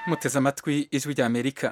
muteze amatwi ijwi rya amerika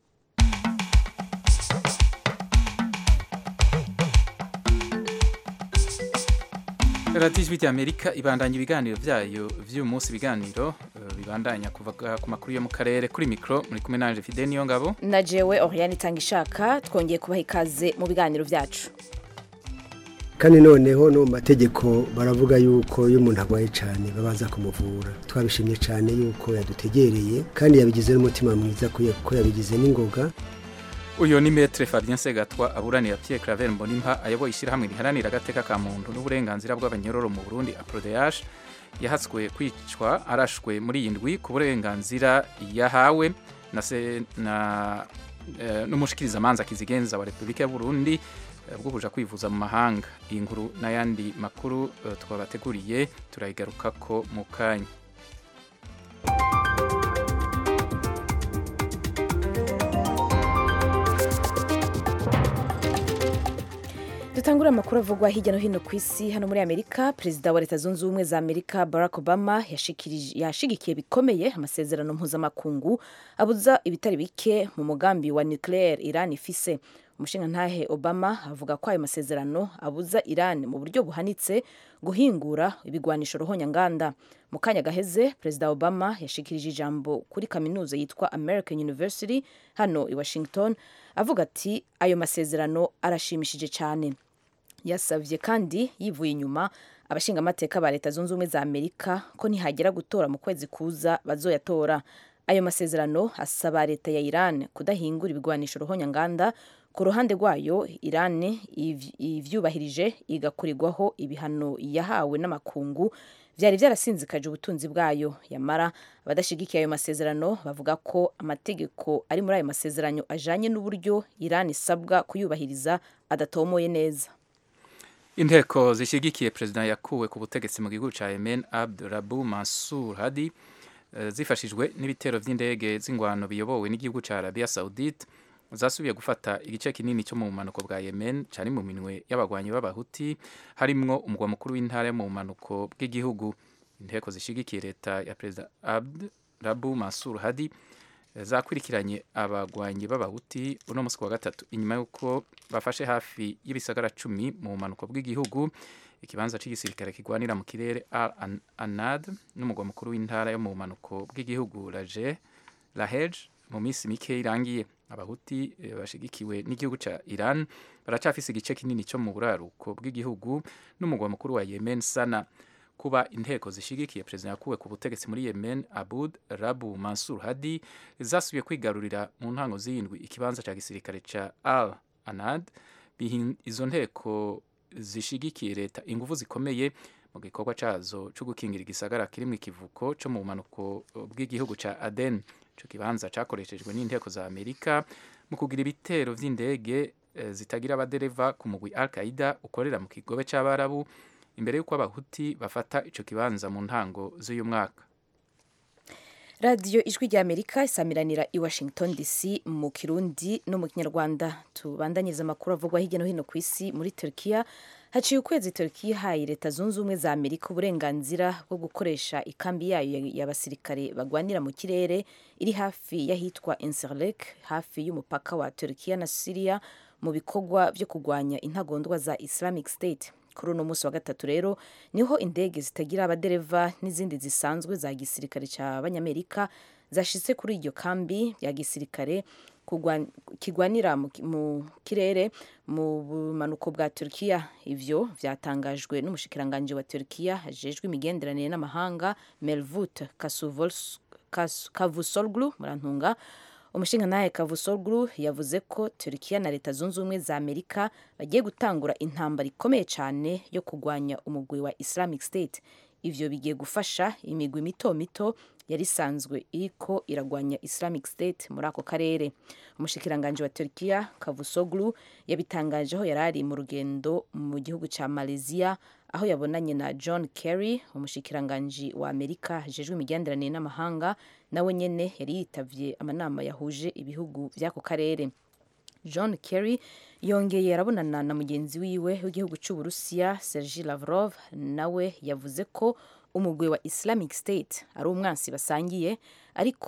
radiyo ijwi rya amerika ibandanya ibiganiro byayo by'uyu munsi ibiganiro eh, bibandanya kuva ku makuru yo mu karere kuri mikoro muri kumwe nanje fide niyo ngabo na jewe Oriane itanga ishaka twongeye kubaha ikaze mu biganiro byacu kandi noneho no mu mategeko baravuga yuko iyo umuntu arwaye cyane babanza kumuvura twabishimye cyane yuko yadutegereye kandi yabigize n'umutima mwiza kuko yabigize n'ingoga uyu ni metre fabien segatwa aburanira pierre claver mbonimpa ayoboye ishyirahamwe riharanira agateka ka muntu n'uburenganzira bw'abanyororo mu burundi aprodeage yahatswe kwicwa arashwe muri iyi ndwi ku burenganzira yahawe na se na eh, n'umushikirizamanza kizigenza wa repubulika y'uburundi eh, bwo kuja kwivuza mu mahanga iyi nkuru n'ayandi makuru eh, twabateguriye turayigarukako mu kanya dutangura amakuru avugwa hirya no hino ku isi hano muri amerika perezida wa leta zunze ubumwe za amerika barack obama yashikirije- yashigikiye bikomeye amasezerano mpuzamakungu abuza ibitari bike mu mugambi wa nucleaire iran ifise umushingantahe obama avuga ko ayo masezerano abuza iran mu buryo buhanitse guhingura ibigwanisho ruhonyanganda mu kanya gaheze perezida obama yashikirije ijambo kuri kaminuza yitwa american university hano i washington avuga ati ayo masezerano arashimishije cyane yasabye kandi yivuye inyuma abashingamateka ba leta zunze ubumwe za amerika ko nihagera gutora mu kwezi kuza bazoyatora ayo masezerano asaba leta ya iran kudahingura ibigwanisho ruhonyanganda ku ruhande rwayo iran iv- ivyubahirije igakurirwaho ibihano yahawe n'amakungu vyari vyarasinzikaje ubutunzi bwayo yamara abadashigikiye ayo masezerano bavuga ko amategeko ari muri ayo masezerano ajanye n'uburyo iran isabwa kuyubahiriza adatomoye neza inteko zishyigikiye perezida yakuwe ku butegetsi mu gihugu cya yemen abdurabu mansur hadi eh, zifashijwe n'ibitero by'indege z'ingwano biyobowe n'igihugu cya arabia saudite zasubiye gufata igice kinini cyo mu bumanuko bwa yemen cyari mu minwe y'abagwanyi b'abahuti harimwo umugwa mukuru w'intara yo mu bumanuko bw'igihugu inteko zishyigikiye leta ya perezida abdurabu mansur hadi zakurikiranye abagwanyi b'abahuti uno munsi ku wa gatatu inyuma y'uko bafashe hafi y'ibisagara cumi mu bumanuko bw'igihugu ikibanza cy'igisirikare kigwanira mu kirere al An- anad n'umugwa mukuru w'intara yo mu bumanuko bw'igihugu raje lahej mu minsi mike irangiye abahuti eh, bashigikiwe n'igihugu cya iran baracafise igice kinini cyo mu buraruko bw'igihugu n'umugwa mukuru wa yemen sana kuba inteko zishigikiye perezida yakuwe ku butegetsi muri yemen abud rabu mansur hadi zasubiye kwigarurira mu ntango z'indwi ikibanza cya gisirikare cya al anad bihin- izo nteko zishigikiye leta ingufu zikomeye mu gikorwa cyazo cyo gukingira igisagara kiri mu ikivuko cyo mu bumanuko bw'igihugu cya aden icyo kibanza cyakoreshejwe n'inteko za amerika mu kugira ibitero by'indege eh, zitagira abadereva ku mugwi al qaida ukorera mu kigobe cy'abarabu imbere y'uko abahuti bafata ico kibanza mu ntango z'uyu mwaka radiyo ijwi rya amerika isamiranira i washington dc mu kirundi no mu kinyarwanda tubandanyiriza amakuru avugwa hirya no hino ku isi muri turkiya haciye ukwezi turkiya ihaye leta zunze ubumwe za amerika uburenganzira bwo gukoresha ikambi yayo y'abasirikare bagwanira mu kirere iri hafi y'ahitwa enserlek hafi y'umupaka wa turkiya na siriya mu bikorwa byo kurwanya intagondwa za islamic state kuri uno munsi wa gatatu rero niho indege zitagira abadereva n'izindi zisanzwe za gisirikare cy'abanyamerika zashitse kuri iryo kambi ya gisirikare kugwan- kigwanira mu ki- mu kirere mu bumanuko bwa turkiya ivyo vyatangajwe n'umushikiranganji wa turkiya ajejwe imigenderanire n'amahanga melvut Kasuvols- Kas- kavusolglu murantunga umushingantahe Cavusoglu yavuze ko Turkiya na Leta Zunze Ubumwe za Amerika bagiye gutangura intambara ikomeye cyane yo kurwanya umugwi wa Islamic State. Ivyo bigiye gufasha imigwi mito mito yari isanzwe iriko iragwanya Islamic State muri ako karere. Umushikiranganje wa Turkiya Cavusoglu yabitangaje aho yarari mu rugendo mu gihugu ca Malaysia aho yabonanye na John Kerry umushikiranganji wa Amerika ajejwe imigenderanire n'amahanga nawe nyene yari yitavye amanama yahuje ibihugu vy'ako karere John Kerry yongeye arabonana na mugenzi wiwe w'igihugu c'Uburusiya Sergei Lavrov nawe yavuze ko umugwi wa Islamic State ari umwansi basangiye ariko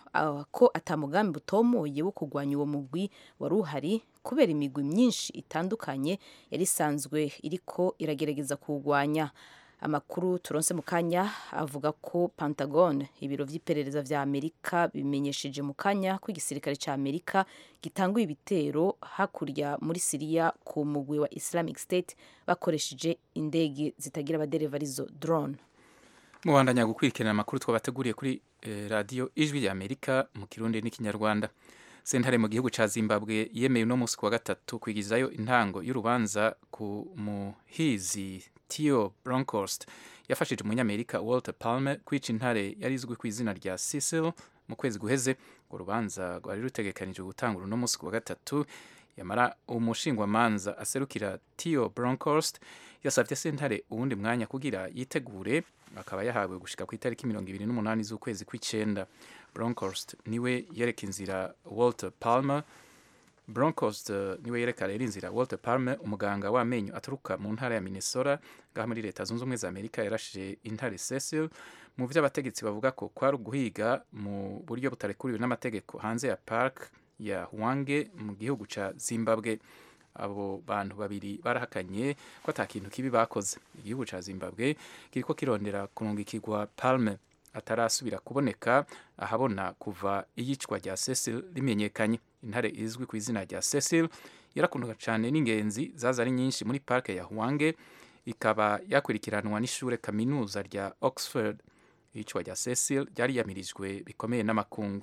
uh, ko atamugambi butomoye wo kurwanya uwo mugwi wari uhari kubera imigwi myinshi itandukanye yari isanzwe iriko iragerageza kuwurwanya amakuru turonse mu kanya avuga ko pentagon ibiro vy'iperereza vya amerika bimenyesheje mu kanya ko igisirikare ca amerika gitanguye ibitero hakurya muri siriya ku mugwi wa islamic state bakoresheje indege zitagira abadereva arizo drone mubandanya gukurikirana amakuru twabateguriye kuri eh, radiyo ijwi rya amerika mu kirundi n'ikinyarwanda sentare mu gihugu ca zimbabwe yemeye uno munsi kuwa gatatu kwigizayo intango y'urubanza ku muhizi tio bronkhorst yafashije umunyamerika walter palmer kwica intare yari izwi ku izina rya cecil mu kwezi guheze urwo rubanza rwari rutegekanijwe gutangura uno munsi kuwa gatatu yamara umushingwamanza aserukira tio bronkhorst yasabye sentare uwundi mwanya kugira yitegure akaba yahawe gushika ku itariki mirongo ibiri n'umunani z'ukwezi kw'icenda bronkhorst niwe yereka inzira walter palmer bronkhorst uh, niwe yereka rero inzira walter palmer umuganga w'amenyo aturuka mu ntara ya minnesota ngaha muri leta zunze ubumwe za amerika yarashije intare cecil mu vyo abategetsi bavuga ko kwari uguhiga mu buryo butarekuriwe n'amategeko hanze ya park ya hwange mu gihugu ca zimbabwe abo bantu babiri barahakanye ko ata kintu kibi bakoze igihugu ca zimbabwe kiriko kirondera kurungikirwa palme atarasubira kuboneka ahabona kuva iyicwa rya cecil rimenyekanye intare izwi ku izina rya cecil yarakundwa cyane n'ingenzi zaza ari nyinshi muri parke ya hwange ikaba yakurikiranwa n'ishure kaminuza rya oxford iyicwa rya cecil ryari yamirijwe bikomeye n'amakungu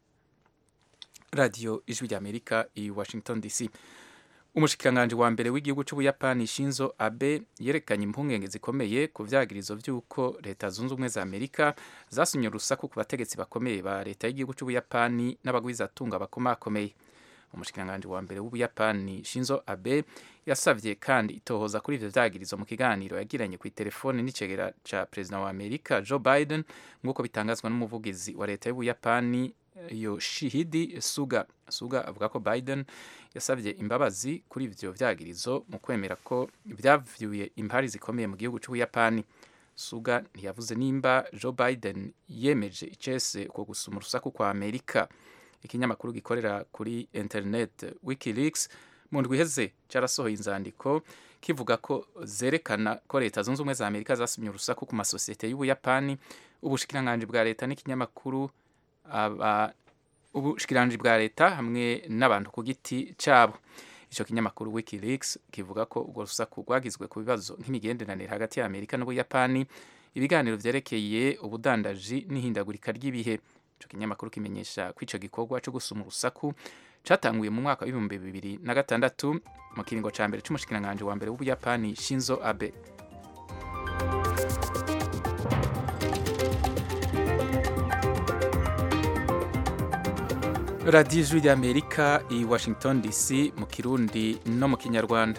radiyo ijwi rya amerika i washington dc umushikiranganji wa mbere w'igihugu c'ubuyapani shinzo abe yerekanye impungenge zikomeye ku vyagirizo vy'uko leta zunze ubumwe za amerika zasinye urusaku ku bategetsi bakomeye ba leta y'igihugu c'ubuyapani n'abagwizatunga bakomakomeye umushikiranganji wa mbere w'ubuyapani shinzo abe yasavye kandi itohoza kuri ivyo vyagirizo mu kiganiro yagiranye ku telefone n'icegera ca perezida wa amerika joe biden nk'uko bitangazwa n'umuvugizi wa leta y'ubuyapani yoshihidi suga suga avuga ko biden yasabye imbabazi kuri ivyo vyagirizo mu kwemera ko vyavyuye impari zikomeye mu gihugu c'ubuyapani suga ntiyavuze nimba joe biden yemeje icese uko gusuma urusaku kwa amerika ikinyamakuru gikorera kuri internet wikileaks mu ndwi iheze carasohoye inzandiko kivuga ko zerekana ko leta zunze ubumwe za amerika zasumye urusaku ku masosiyete y'ubuyapani ubushikiranganji bwa leta n'ikinyamakuru aba ubushikiranganji bwa leta hamwe n'abantu ku giti cabo ico kinyamakuru wikileaks kivuga ko urwo rusaku rwagizwe ku bibazo nk'imigenderanire hagati ya amerika n'ubuyapani ibiganiro vyerekeye ubudandaji n'ihindagurika ry'ibihe ico kinyamakuru kimenyesha ko ico gikorwa co gusuma urusaku catanguye mu mwaka w'ibihumbi bibiri na gatandatu mu kiringo ca mbere c'umushikiranganji wa mbere w'ubuyapani shinzo abe radiyo ijwi ry'amerika i washington dc mu kirundi no mu kinyarwanda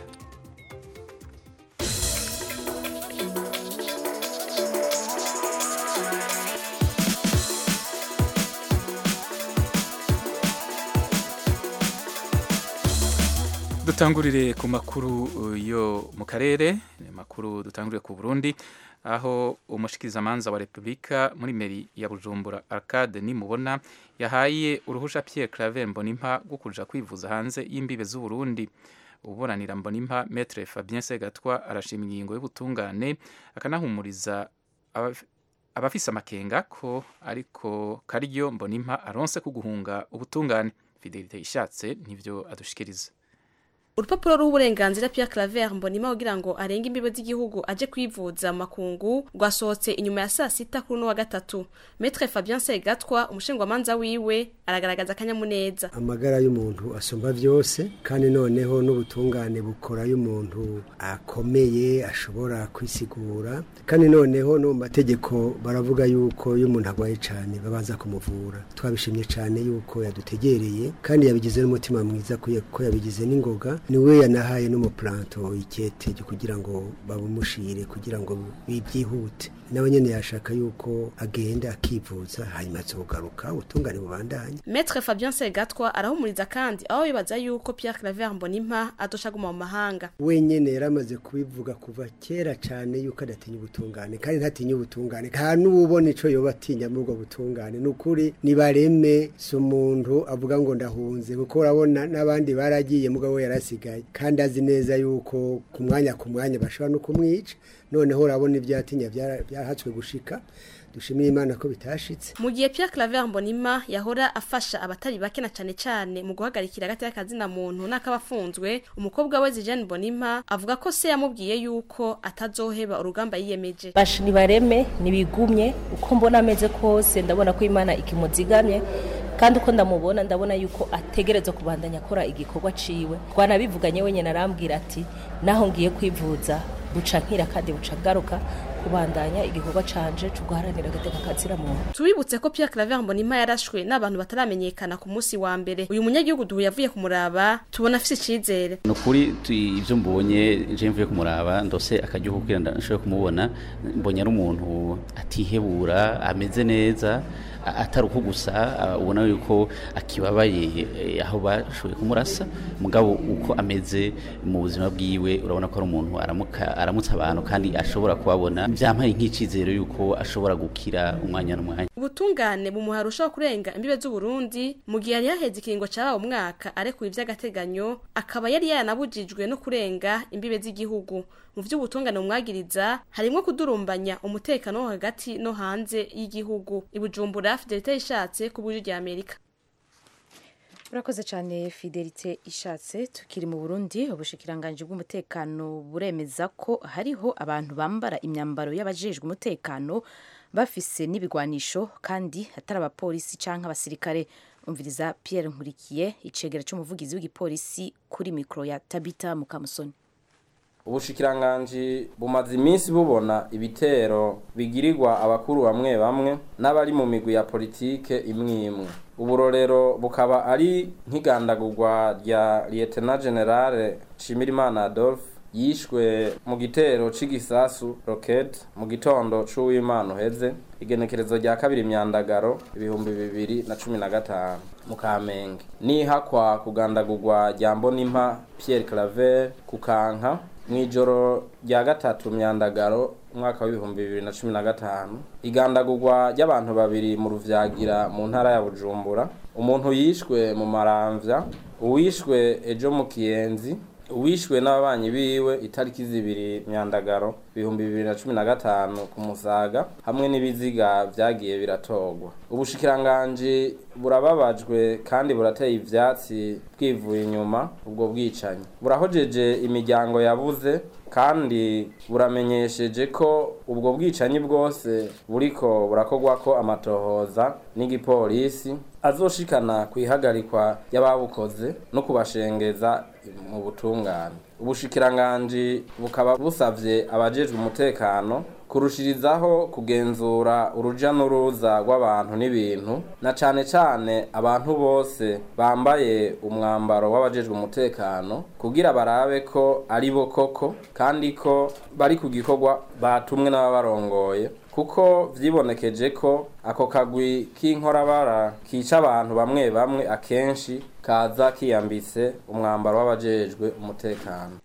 dutangurire ku makuru yo mu karere makuru dutangurire ku burundi aho umushikirizamanza wa repubulika muri meri ya bujumbura arcade nimubona yahaye uruhusha pierre claver mbonimpa rwo kuja kwivuza hanze y'imbibe z'uburundi uburanira mbonimpa metre fabien segatwa arashima ingingo y'ubutungane akanahumuriza abafise amakenga ko ariko karyo mbonimpa aronse ku guhunga ubutungane fidelite ishatse nivyo adushikiriza urupapuro rw'uburenganzira Pierre Claver Mbonima kugira ngo arenge imbibe z'igihugu aje kwivuza mu makungu rwasohotse inyuma ya saa sita kuri uno wa gatatu Maître Fabien Segatwa umushingwamanza wiwe aragaragaza akanyamuneza amagara y'umuntu asumba vyose kandi noneho n'ubutungane bukora y'umuntu akomeye ashobora kwisigura kandi noneho no mu mategeko baravuga yuko iyo umuntu agwaye cane babanza kumuvura twabishimye cane yuko yadutegereye kandi yabigize n'umutima mwiza ko yabigize n'ingoga niwe yanahaye n'umupuranto ikete ryo kugira ngo babumushire kugira ngo byihute nawe nyene yashaka yuko agenda akivuza hanyuma azogaruka ubutungane bubandanye Maître Fabien Segatwa arahumuriza kandi aho bibaza yuko Pierre Claver Mbonimpa adosha guma mu mahanga wenyene yaramaze kubivuga kuva kera cyane yuko adatinya ubutungane kandi ntatinya ubutungane nta n'ubona ico yoba atinya muri ubwo butungane ni ukuri nibareme si umuntu avuga ngo ndahunze kuko urabona n'abandi baragiye mugabo we yarasigaye kandi azi neza yuko ku mwanya ku mwanya bashobora no kumwica noneho urabona ibyo yatinya byara- byarahatswe gushika dushimire imana ko bitashitse mu gihe Pierre Claver Mbonimpa yahora afasha abatari bake na cane cane mu guhagarikira hagati y'akazina muntu n'akabafunzwe umukobwa we Jeanne Mbonimpa avuga ko se yamubwiye yuko atazoheba urugamba yiyemeje bashi nibareme nibigumye uko mbona ameze kose ndabona ko imana ikimuzigamye kandi uko ndamubona ndabona yuko ategerezwa kubandanya akora igikorwa ciwe twanabivuganye wenyine arambwira ati naho ngiye kwivuza buca nkira kandi buca ngaruka kubandanya igikorwa canje cyo guharanira agateka kazira muntu Tubibutse ko Pierre Claver Mbonimpa yarashwe n'abantu bataramenyekana ku munsi wa mbere uyu munyagihugu duhu yavuye kumuraba tubona afise icizere ni ukuri tu- ibyo mbonye je mvuye kumuraba ndose akaryoho kugira ngo nshobore kumubona mbonye ari umuntu atihebura ameze neza a- atari uko gusa a- ubona yuko akibabaye eh, aho bashoboye kumurasa mugabo uko ameze mu buzima bwiwe urabona ko ari umuntu aramuka aramutse abantu kandi ashobora kubabona byampaye nk'icizero yuko ashobora gukira umwanya n'umwanya ubutungane bumuha arushaho kurenga imbibe z'uburundi mu gihe yari yaheze ikiringo cabaye umwaka arekuye ivy'agateganyo akaba yari yanabujijwe no kurenga imbibe z'igihugu mu vy'ubutungane bumwagiriza harimwo kudurumbanya umutekano wo hagati no hanze y'igihugu ibujumbura fidelite ishatse ku bw'ijwi rya amerika urakoze cyane fidelite ishatse tukiri mu burundi ubushikiranganji bw'umutekano buremeza ko hariho abantu bambara imyambaro y'abajejwe umutekano bafise n'ibigwanisho kandi atari abapolisi cyangwa abasirikare umviriza pierre nkurikiye icegera cy'umuvugizi w'igipolisi kuri mikoro ya tabita mukamusoni ubushikiranganji bumaze iminsi bubona ibitero bigirirwa abakuru bamwe bamwe n'abari mu migwi ya politike imwe imwe uburorero bukaba ari nk'igandagurwa rya lieutenant generale nshimirimana adolphe yishwe mu gitero c'igisasu rocket mu gitondo c'uwimana uheze igenekerezo rya kabiri myandagaro ibihumbi bibiri na cumi na gatanu mu kamenge nihakwa kugandagurwa rya mbonimpa pierre claver ku kanka mw'ijoro rya gatatu myandagaro umwaka w'ibihumbi bibiri na cumi na gatanu igandagurwa ry'abantu babiri mu ruvyagira mu ntara ya bujumbura umuntu yishwe mu maramvya uwishwe ejo mu kiyenzi uwishwe n'ababanyi biwe itariki zibiri myandagaro ibihumbi bibiri na cumi na gatanu ku musaga hamwe n'ibiziga vyagiye biratorwa ubushikiranganji burababajwe kandi burateye ivyatsi bwivuye inyuma ubwo bwicanyi burahojeje imiryango yabuze kandi buramenyesheje ko ubwo bwicanyi bwose buriko burakorwako amatohoza n'igipolisi azoshikana ku ihagarikwa y'ababukoze no kubashengeza mu butungane ubushikiranganji bukaba busavye abajejwe umutekano kurushirizaho kugenzura uruja n'uruza rw'abantu n'ibintu na cane cane abantu bose bambaye umwambaro w'abajejwe umutekano kugira barabe ko ari bo koko kandi ko bari ku gikorwa batumwe n'ababarongoye kuko vyibonekeje ko ako kagwi k'inkorabara kica abantu bamwe bamwe akenshi kaza kiyambitse umwambaro w'abajejwe umutekano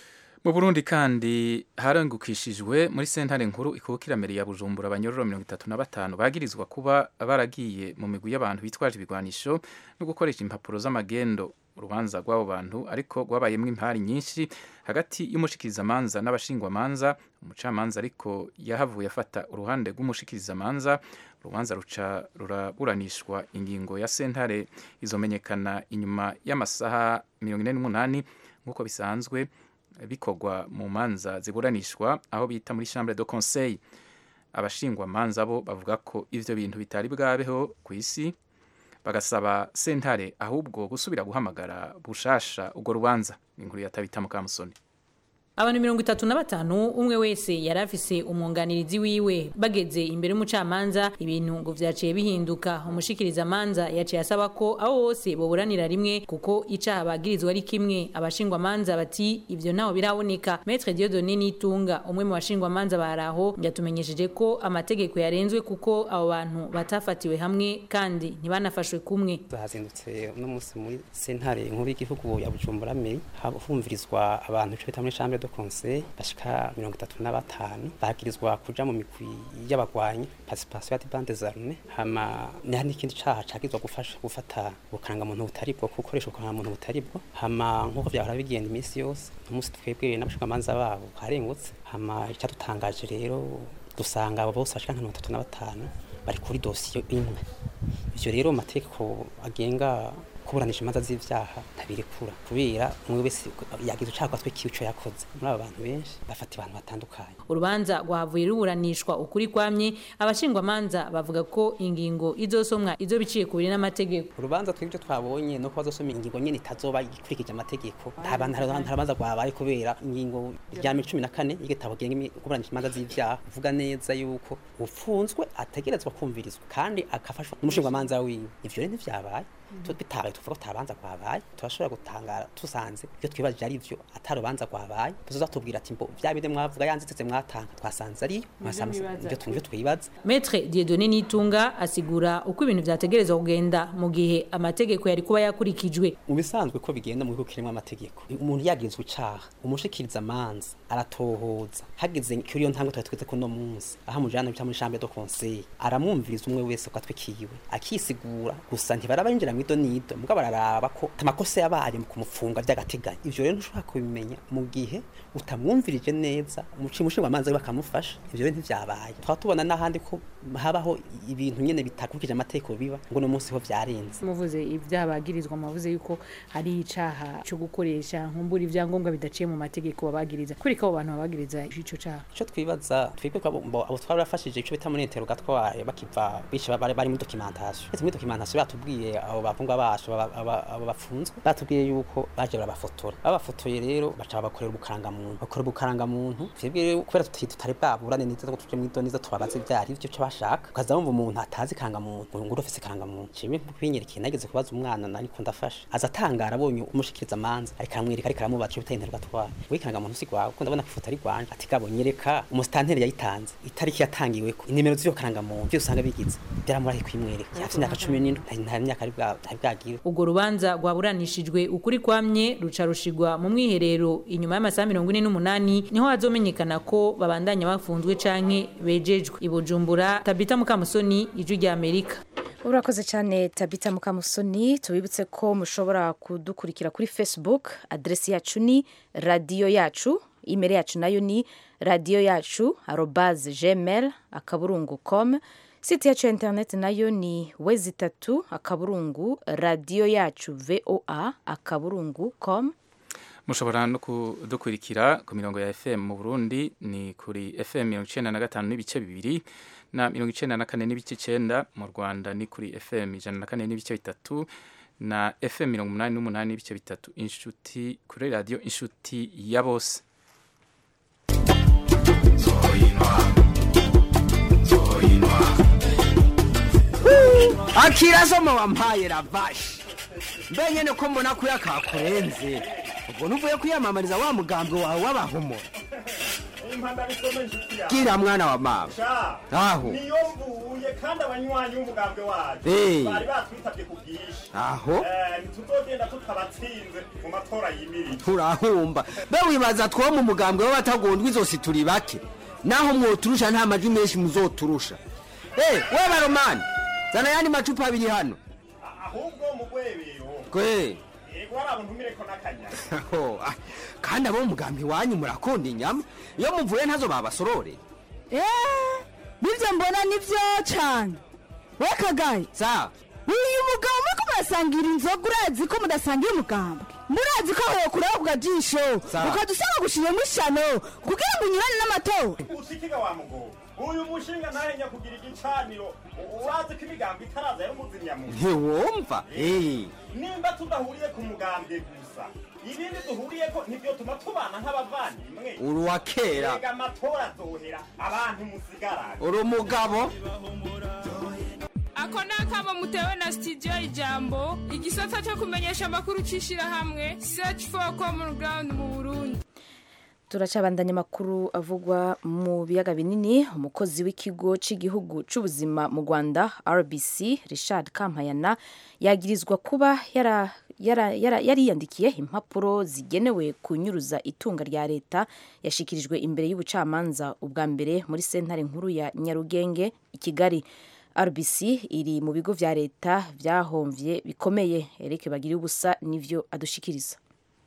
mu burundi kandi harangukishijwe muri sentare nkuru ikubukira mbere ya bujumbura abanyororo mirongo itatu na batanu bagirizwa kuba baragiye mu migwi y'abantu bitwaje ibigwanisho no gukoresha impapuro z'amagendo urubanza rw'abo bantu ariko rwabayemwo impari nyinshi hagati y'umushikirizamanza n'abashingwamanza umucamanza ariko yahavuye afata uruhande rw'umushikirizamanza urubanza ruca ruraburanishwa ingingo ya sentare izomenyekana inyuma y'amasaha mirongo ine n'umunani nk'uko bisanzwe bikorwa mu manza ziburanishwa aho bita muri chambre de conseil abashingwamanza bo bavuga ko ivyo bintu bitari bwabeho ku isi bagasaba sentare ahubwo gusubira guhamagara bushasha urwo rubanza inkuru ya tabita mukamusoni abantu mirongo itatu na batanu umwe wese yari afise umwunganirizi wiwe bageze imbere y'umucamanza ibintu ngo vyaciye bihinduka umushikiriza amanza yaciye asaba ko abo bose boburanira rimwe kuko icaha bagirizwa ari kimwe abashingwa amanza bati ivyo ntaho biraboneka Maître Dieudonné Nitunga umwe mu bashingwa amanza baraho yatumenyesheje ko amategeko yarenzwe kuko abo bantu batafatiwe hamwe kandi ntibanafashwe kumwe hazindutse uno munsi muri sentare nkuru y'igihugu ya Bujumbura Meri humvirizwa abantu ico bita muri chambre de conseil bashika mirongo itatu na batanu bagirizwa kuja mu migwi y'abagwanyi participation ya bande zarme hama ni n'ikindi caha cagizwa gufasha gufata ubukaranga muntu butari bwo gukoresha ubukaranga muntu butari bwo hama nkuko vyahora bigenda iminsi yose umunsi twebwe n'abashingamanza babo harengutse hama icadutangaje rero dusanga abo bose bashika nka mirongo itatu na batanu bari kuri dosiyo imwe ivyo rero mu mategeko agenga kuburanisha imanza z'ivyaha ntabirekura kubera umwe wese yagize ucaka twe kico yakoze muri aba bantu benshi bafata abantu batandukanye urubanza rwavuye ruburanishwa ukuri kwamye abashingwa manza bavuga ko ingingo izosomwa izo biciye ku biri n'amategeko urubanza twibyo twabonye no kuba zosoma ingingo nyene itazoba ikurikije amategeko nta bantu harabanza rwabaye kubera ingingo rya 14 y'igitabo genga kuburanisha imanza z'ivyaha uvuga neza yuko ufunzwe ategerezwa kumvirizwa kandi akafashwa n'umushingwa manza wiwe ivyo rero ntivyabaye bitabaye tuvuga ko tabanza kwabaye turashobora gutangara tusanze ibyo twibajije ari byo atarubanza kwabaye tuzoza tubwira ati mbo vya bide mwavuga yanzitse mwatanga twasanze ari ibyo twumve twibaza Maître Dieudonné Nitunga asigura uko ibintu vyategerezwa kugenda mu gihe amategeko yari kuba yakurikijwe mu bisanzwe ko bigenda mu bihugu kirimo amategeko umuntu yagizwe icaha umushikiriza amanza aratohoza hageze kuri iyo ntambwe twari tweze ko no munsi aho mujana bita muri chambre de conseil aramwumviriza umwe wese ko atwikiwe akisigura gusa ntibaraba yinjira mu ido nido mbwa bararaba ko amakosa yabaye mu kumufunga by'agateganyo ivyo rero ntushobora kubimenya mu gihe utamwumvirije neza umuci mushinga amanza bakamufasha ivyo rero ntivyabaye twaba tubona n'ahandi ko habaho ibintu nyene bitakurikije amategeko biba ngo no munsi ho vyarenze muvuze ibyabagirizwa muvuze yuko hari icaha cyo gukoresha nkumbura ivyangombwa bidaciye mu mategeko babagiriza kuri ko abo bantu babagiriza ico caha ico twibaza twebwe ko abo twari bafashije ico bita muri interrogatoire bakiva bice bari bari muri documentation muri documentation batubwiye abo bavungwa bacu abo bafunzwe batubwiye yuko baje barabafotora babafotoye rero baca bakorera ubukaranga muntu bakora ubukaranga muntu twebwe rero kubera tutari bwaburane neza ngo tuje mu ido neza tubabaze ivyari ivyo cyo bashaka ukaza wumva umuntu atazi karanga muntu ngo urofise karanga muntu cimwe kwinyereka nageze kubaza umwana nari ko ndafasha aza atangara abonye umushikiriza amanza ariko aramwereka ariko aramubaza bita interrogatoire we karanga muntu sigwawe ko ndabona kwifoto ari gwanje ati gabo nyereka umusitanteri yayitanze itariki yatangiwe ko inimero z'iyo karanga muntu byo usanga bigize byaramurahi kwimwereka afite imyaka 17 nta myaka ari bwagira ubwo rubanza rwaburanishijwe ukuri kwamye ruca rushigwa mu mwiherero inyuma y'amasaha mirongo ine n'umunani niho hazomenyekana ko babandanya bafunzwe canke bejejwe i Bujumbura Tabita Mukamusoni ijwi rya Amerika urakoze cyane tabita mukamusoni tubibutse ko mushobora kudukurikira kuri facebook aderesi yacu ni radiyo yacu imeri yacu nayo ni radiyo yacu arobaze gmail akaburungu com site yacu ya interineti nayo ni wezi itatu akaburungu radiyo yacu voa akaburungu com mushobora no kudukurikira ku mirongo ya fm mu burundi ni kuri fm mirongo icenda na gatanu n'ibice bibiri na mirongo icenda na kane n'ibice icenda mu rwanda ni kuri fm ijana na kane n'ibice bitatu na fm mirongo umunani n'umunani n'ibice bitatu inshuti kuri radiyo inshuti ya bose akirazo wampaye ravashi mbe nyene ko mbona ko yakakurenze ubwo ntuvuye kwiyamamariza wa mugambwe wawe w'abahumura gira mwana wa mama aho niyo mvuye kandi abanywanyi b'umugambwe wacu Eh. bari batwitabye ku bwinshi aho Eh, ntituzogenda tutabatsinze mu matora yimirije turahumba be wibaza two mu mugambwe w'abatagondwa izosi turi bake naho mwoturusha nta majwi menshi muzoturusha Eh, we baromani zana yandi macupa abiri hano ahubwo mu rwebero kwe yego hari abantu ntumireko n'akanyama Aho, ah, kandi abo mu mugambi wanyu murakunda inyama iyo muvuye ntazo babasorore Eh, nibyo mbona nibyo cyane we kagaye sa uyu mugabo muriko murasangira inzoga urazi ko mudasangira umugambwe murazi ko aho kureba ku gajisho Sawa. ukadusanga gushiramo ishano kugira ngo unyurane n'amatora usikiga wa mugobo uyu mushinga ntahenya kugira igicaniro U- urazi ko imigambi itaraza yari umuzimyamuntu ntiwumva Eh, nimba tudahuriye ku mugambwe gusa ibindi duhuriyeko nivyo tuma tubana nk'abavandimwe uri uwa kera ega amatora azohera abantu musigarane uri umugabo ako ni akamo mutewe na studio ijambo igisata cyo kumenyesha amakuru c'ishirahamwe search for common ground mu burundi turacabandanya amakuru avugwa mu biyaga binini umukozi w'ikigo cy'igihugu cy'ubuzima mu rwanda rbc richard kampayana yagirizwa kuba yara yara- yara- yariyandikiye impapuro zigenewe kunyuruza itunga rya leta yashikirijwe imbere y'ubucamanza ubwa mbere muri sentare nkuru ya nyarugenge i kigali rbc iri mu bigo vya leta vyahomvye bikomeye eric bagira ubusa nivyo adushikiriza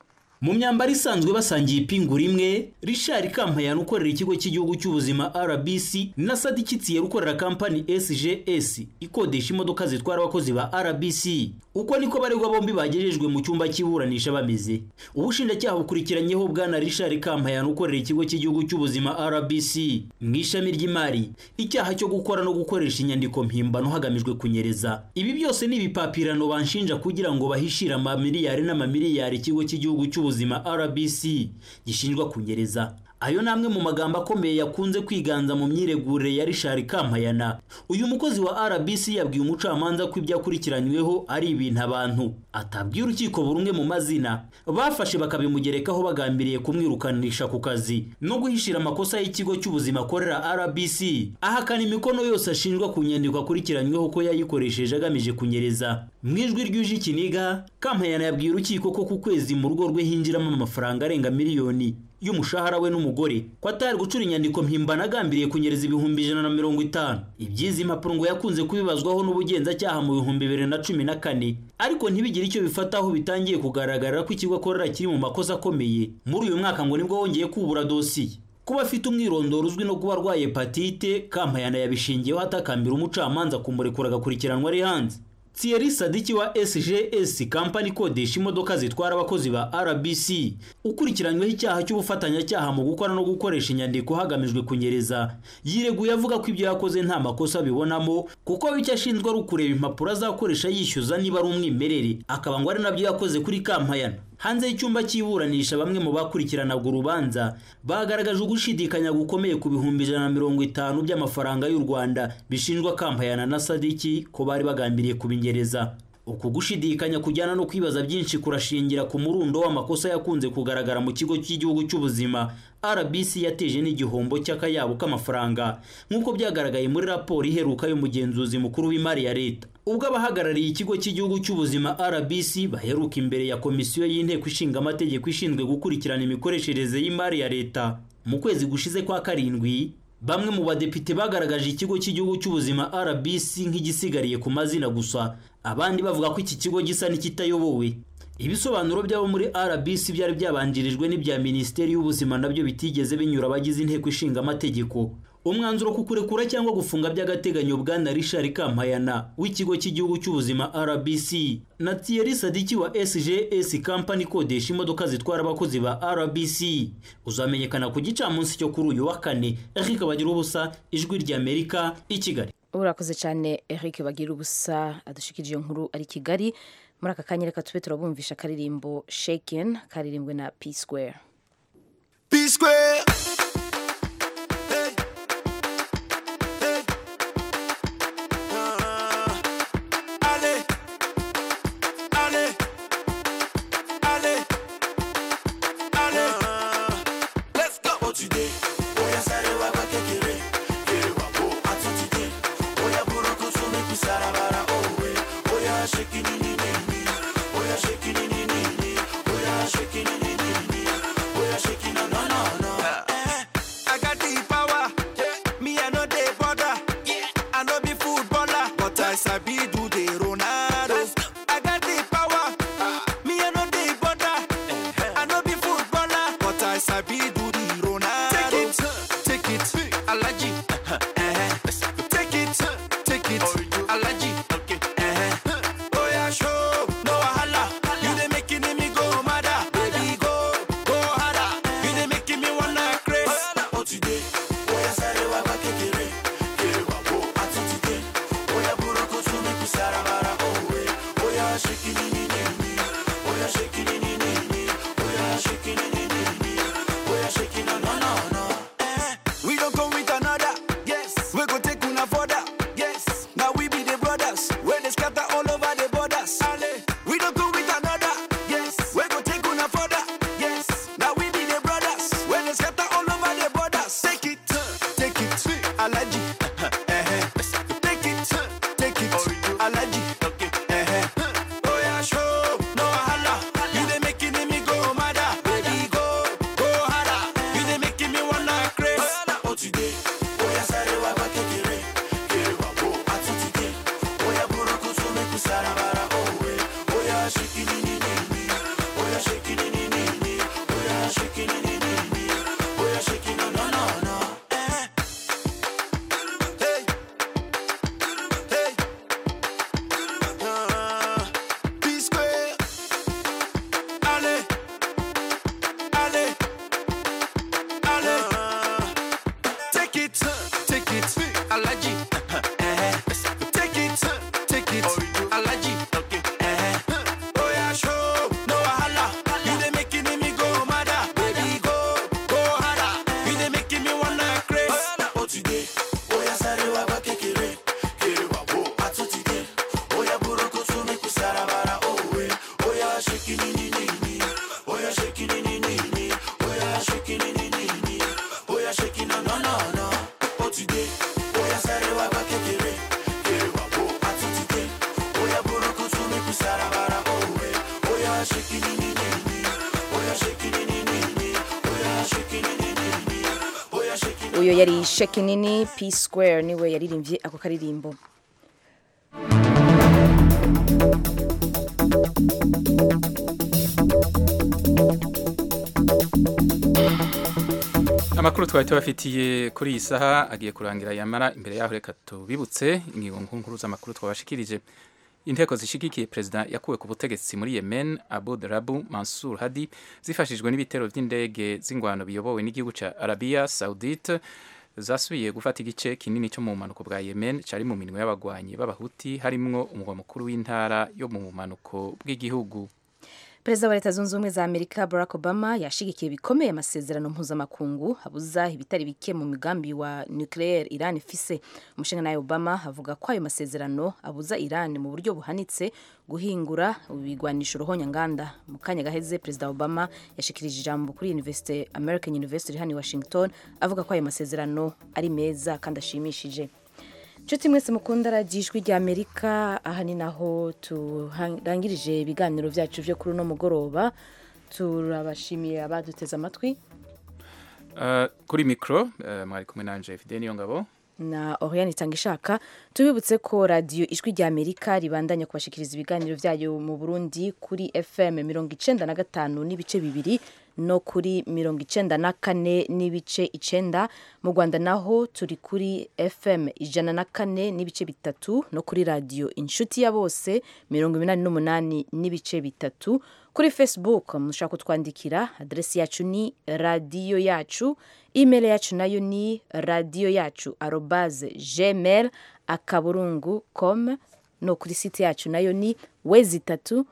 mu myambaro isanzwe basangiye ipingu rimwe richard kampayana ukorera ikigo cy'igihugu cy'ubuzima rbc na sadi kitsiye ukorera kampani sgs ikodesha imodoka zitwara abakozi ba rbc uko niko baregwa bombi bagejejwe mu cyumba cy'iburanisha bameze ubushinjacyaha bukurikiranyeho bwana richard kampayana ukorera ikigo cy'igihugu cy'ubuzima rbc mu ishami ry'imari icyaha cyo gukora no gukoresha inyandiko mpimbano hagamijwe kunyereza ibi byose ni ibipapirano banshinja kugira ngo bahishire amamiliyari n'amamiliyari ikigo cy'igihugu cy'ubuzima rbc gishinjwa kunyereza ayo ni amwe mu magambo akomeye yakunze kwiganza mu myiregurire ya rishari kampayana uyu mukozi wa rbc yabwiye umucamanza ko ibyo akurikiranyweho ari ibintu abantu atabwiye urukiko buri umwe mu mazina bafashe bakabimugerekaho bagambiriye kumwirukanisha ku kazi no guhishira amakosa y'ikigo cy'ubuzima akorera rbc ahakana imikono yose ashinjwa ku nyandiko akurikiranyweho ko yayikoresheje agamije kunyereza mu ijwi ryuje ikiniga kampayana yabwiye urukiko ko ku kwezi mu rugo rwe hinjiramo amafaranga arenga miliyoni y'umushahara we n'umugore ko atari gucura inyandiko mpimbano agambiriye kunyereza ibihumbi ijana na mirongo itanu iby'izi mpapuro ngo yakunze kubibazwaho n'ubugenzacyaha mu bihumbi bibiri na cumi na kane ariko ntibigire icyo bifataho bitangiye kugaragara ko ikigo akorera kiri mu makosa akomeye muri uyu mwaka ngo nibwo wongeye kubura dosiye kuba afite umwirondoro uzwi no kuba arwaye hepatite kampayana yabishingiyeho atakambira umucamanza kumurekura agakurikiranwa ari hanze Thierry Sadiki wa SGS kampani ikodesha imodoka zitwara abakozi ba RBC ukurikiranyweho icyaha cy'ubufatanyacyaha mu gukora no gukoresha inyandiko hagamijwe kunyereza yireguye avuga ko ibyo yakoze nta makosa abibonamo kuko icyo ashinzwe ari ukureba impapuro azakoresha yishyuza niba ari umwimerere akaba ngo ari nabyo yakoze kuri kampayana hanze y'icyumba cy'iburanisha bamwe mu bakurikiranaga urubanza bagaragaje ugushidikanya gukomeye ku bihumbi ijana na mirongo itanu by'amafaranga y'u rwanda bishinjwa kampayana na sadiki ko bari bagambiriye kubinyereza uku gushidikanya kujyana no kwibaza byinshi kurashingira ku murundo w'amakosa yakunze kugaragara mu kigo cy'igihugu cy'ubuzima rbc yateje n'igihombo cy'akayabo k'amafaranga nk'uko byagaragaye muri raporo iheruka y'umugenzuzi mukuru w'imari ya leta ubwo abahagarariye ikigo cy'igihugu cy'ubuzima rbc baheruka imbere ya komisiyo y'inteko ishinga amategeko ishinzwe gukurikirana imikoreshereze y'imari ya leta mu kwezi gushize kwa karindwi bamwe mu badepite bagaragaje ikigo cy'igihugu cy'ubuzima rbc nk'igisigariye ku mazina gusa abandi bavuga ko iki kigo gisa n'ikitayobowe ibisobanuro by'abo muri rbc byari byabanjirijwe n'ibya minisiteri y'ubuzima nabyo bitigeze binyura abagize inteko ishinga amategeko umwanzuro ku kurekura cyangwa gufunga by'agateganyo bwana richard kampayana w'ikigo cy'igihugu cy'ubuzima rbc na thierry sadiki wa sgs kampani ikodesha imodoka zitwara abakozi ba rbc uzamenyekana ku gicamunsi cyo kuri uyu wa kane eric bagira ubusa ijwi ry'amerika i kigali urakoze cyane eric bagira ubusa adushikirije iyo nkuru ari kigali muri aka kanya reka tube turabumvisha akaririmbo shaken karirimbwe na p square p square Shaking, no, no, no. uyo yari sheki nini p square niwe yaririmbye ako karirimbo amakuru twari tubafitiye kuri iyi saha agiye kurangira yamara imbere yaho reka tubibutse ingingo nkuru z'amakuru twabashikirije inteko zishigikiye perezida yakuwe ku butegetsi muri yemen abud rabu mansur hadi zifashijwe n'ibitero by'indege z'ingwano biyobowe n'igihugu cya arabiya saudite zasubiye gufata igice kinini cyo mu bumanuko bwa yemen cyari mu minwe y'abagwanyi b'abahuti harimwo umurwa mukuru w'intara yo mu bumanuko bw'igihugu perezida wa leta zunze ubumwe za amerika barack obama yashigikiye bikomeye amasezerano mpuzamakungu abuza ibitari bike mu migambi wa nucleaire iran ifise umushinga nawe obama avuga ko ayo masezerano abuza iran mu buryo buhanitse guhingura ibigwanisho ruhonyanganda mu kanya gaheze perezida obama yashikirije ijambo kuri university american university hano i washington avuga ko ayo masezerano ari meza kandi ashimishije nshuti mwese mukunda radiyo ijwi rya amerika aha ni naho turangirije ibiganiro byacu byo kuri uno mugoroba turabashimiye abaduteze amatwi kuri mikoro mwari kumwe na jeff niyo ngabo na Oriane Itangishaka tubibutse ko radio ijwi rya Amerika ribandanya kubashikiriza ibiganiro byayo mu Burundi kuri FM 95 n'ibice bibiri no kuri 94 n'ibice icenda mu Rwanda naho turi kuri FM ijana na kane n'ibice bitatu no kuri radio inshuti ya bose 88 n'ibice bitatu kuri Facebook mushaka kutwandikira adresi yacu ni radio yacu email yacu nayo ni radio yacu arobaze gmail akaburungu com no kuri site yacu nayo ni wezi itatu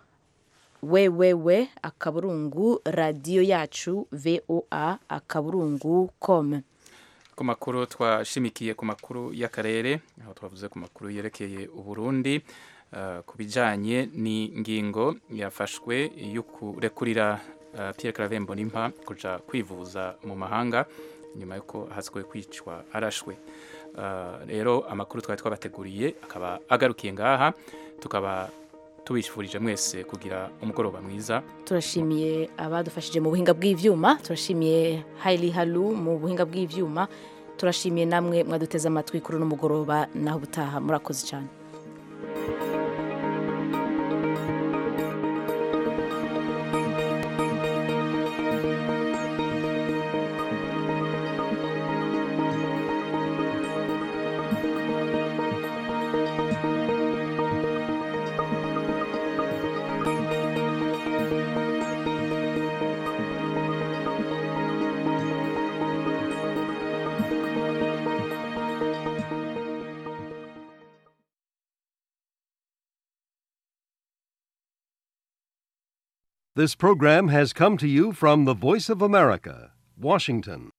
wewewe akaburungu radio yacu voa akaburungu com ku makuru twashimikiye ku makuru y'akarere aho twavuze ku makuru yerekeye uburundi uh, ku bijanye n'ingingo yafashwe yo kurekurira uh, Pierre Claver Mbonimpa kuja kwivuza mu mahanga nyuma yuko haswe kwicwa arashwe rero uh, amakuru twari twabateguriye akaba agarukiye ngaha tukaba tubifurije mwese kugira umugoroba mwiza turashimiye abadufashije mu buhinga bw'ivyuma turashimiye Haili Halu mu buhinga bw'ivyuma turashimiye namwe mwaduteze amatwi kuri uno mugoroba naho butaha murakoze cyane This program has come to you from the Voice of America, Washington.